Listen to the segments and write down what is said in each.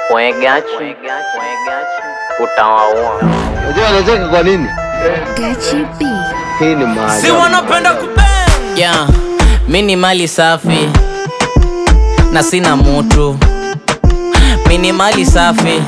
Mwegachi utawaua. Unajua anacheka kwa nini? Gachi B. Hii ni maajabu. si wanapenda kubang yeah. mi ni mali safi na sina mutu mi ni mali safi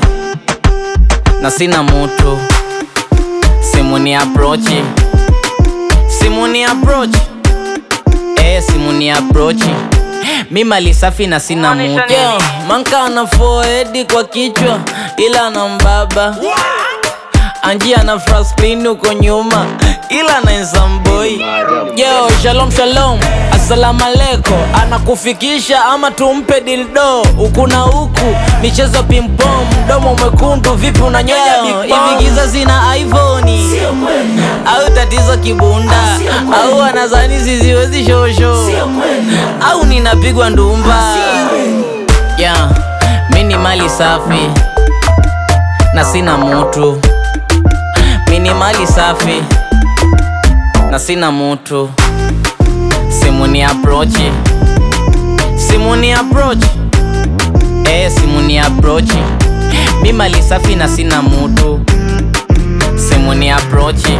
na sina mutu simu ni aprochi simu ni aprochi eh, simu ni aprochi mi mali safi na sina mutu yeah. manka ana foedi kwa kichwa ila na mbaba anjia na fraslin uko nyuma ila na nsamboi yo shalom shalom assalamu aleko anakufikisha ama tumpe dildo huku na huku michezo pimpom mdomo mwekundu vipi unanyonya hivi giza zina ivoni au tatizo kibunda au anazani ziziwezi shosho au ninapigwa ndumba yeah. mi ni mali safi na sina mutu mi ni mali safi na sina mutu simu ni aprochi simu ni aprochi eh, simu ni aprochi mi mali safi na sina mutu simu ni aprochi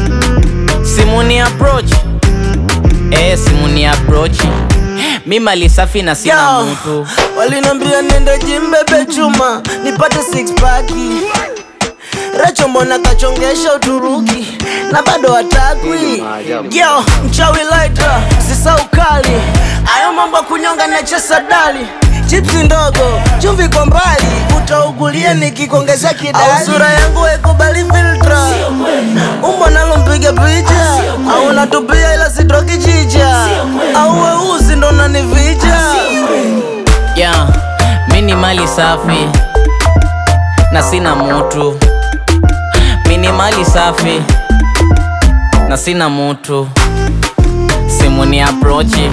simu ni aprochi eh, simu ni aprochi mi mali safi na sina Yo, mutu walinambia nende jimbebe chuma nipate six paki Recho mbona kachongesha Uturuki na bado hatakwi yo mchawi laita sisa ukali ayo mambo ya kunyonga na chesa dali chipsi ndogo chumvi kwa mbali utaugulia nikikuongezea kidali au sura yangu haikubali filtra umbo nalo mpiga picha au natupia ila sitoki chicha au weusi ndo nanivija yeah. mi ni mali safi na sina mutu mi ni mali safi na sina mutu simu ni aprochi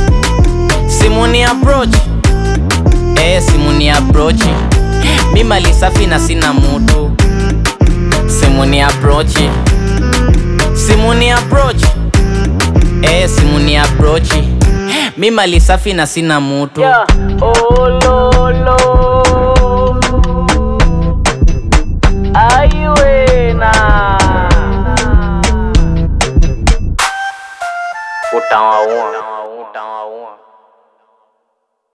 simu ni aprochi eh, simu ni aprochi mi mali safi na sina mutu simu ni aprochi simu ni aprochi eh, simu ni aprochi mi mali safi na sina mutu Yeah. Oh, Lord.